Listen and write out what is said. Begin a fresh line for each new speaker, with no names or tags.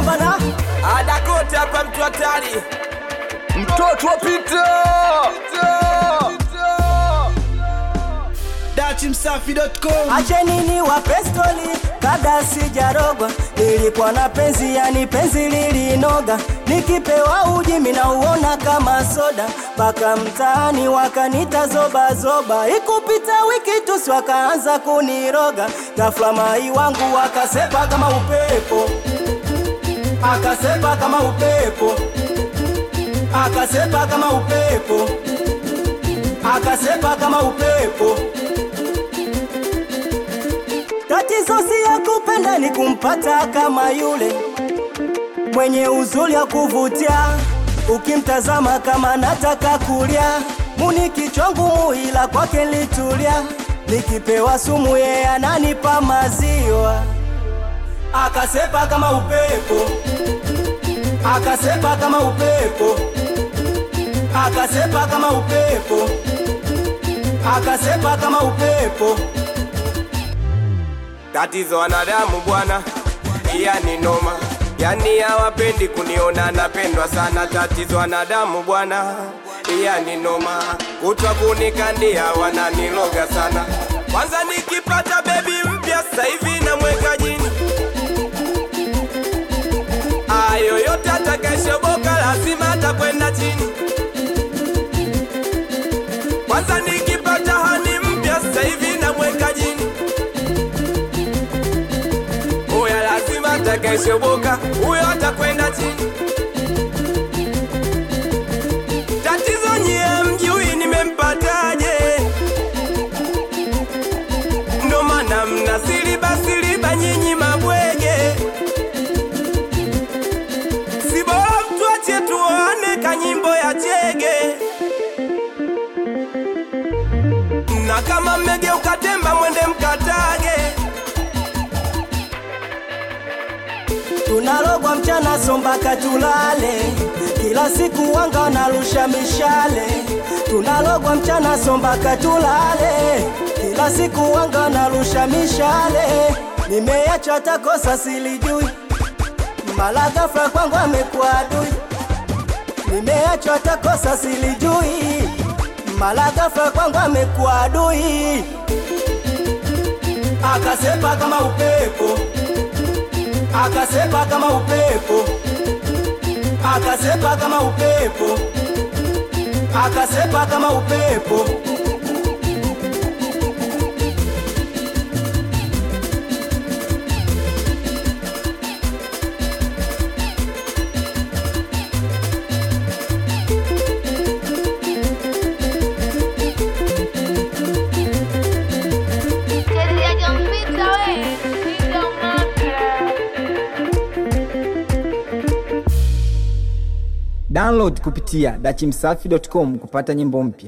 hapa na
Adakote hapa mtu hatari.
mtoto wa Pita
dachimsafi.com
acheni ni wa pestoli kabla sijarogwa nilikuwa na penzi yani penzi lilinoga nikipewa uji minauona kama soda mpaka mtaani wakanita zobazoba ikupita wiki tusi wakaanza kuniroga gafla mai wangu wakasepa kama upepo akasepa kama upepo akasepa kama upepo akasepa kama upepo Tatizo si ya kupenda ni kumpata kama yule mwenye uzuri ya kuvutia, ukimtazama kama nataka kulia, muni kichwa ngumu, ila kwake litulia, nikipewa sumu yeye ananipa maziwa, akasepa kama upepo, akasepa kama upepo, akasepa kama upepo, akasepa kama upepo.
Tatizo wanadamu bwana, yani noma, yani hawapendi kuniona napendwa sana. Tatizo wanadamu bwana, yani noma, kutwa kunikandia wananiloga sana. Kwanza nikipata bebi mpya sasa hivi namweka jini, ayo yote atakayeshoboka lazima atakwenda chini. Kwanza nikipata hani mpya sasa hivi namweka jini Oya lazima atakayeshoboka huyo atakwenda chini. Tatizo nyie mjui nimempataje, ndo maana mna siliba siliba nyinyi mabwege. Si bora mtuache tuone kanyimbo ya chege, na kama mmegeuka temba mwende mkatage.
tunalogwa mchana so mpaka tulale, kila siku wanga wanarusha mishale. Tunalogwa mchana so mpaka tulale, kila siku wanga wanarusha mishale. Nimeacha hata kosa silijui, mara ghafla kwangu amekuwa adui. Nimeacha hata kosa silijui, mara ghafla kwangu amekuwa adui. Akasepa kama upepo akasepa kama upepo, akasepa kama upepo, akasepa kama upepo.
download kupitia dachimsafi.com kupata nyimbo mpya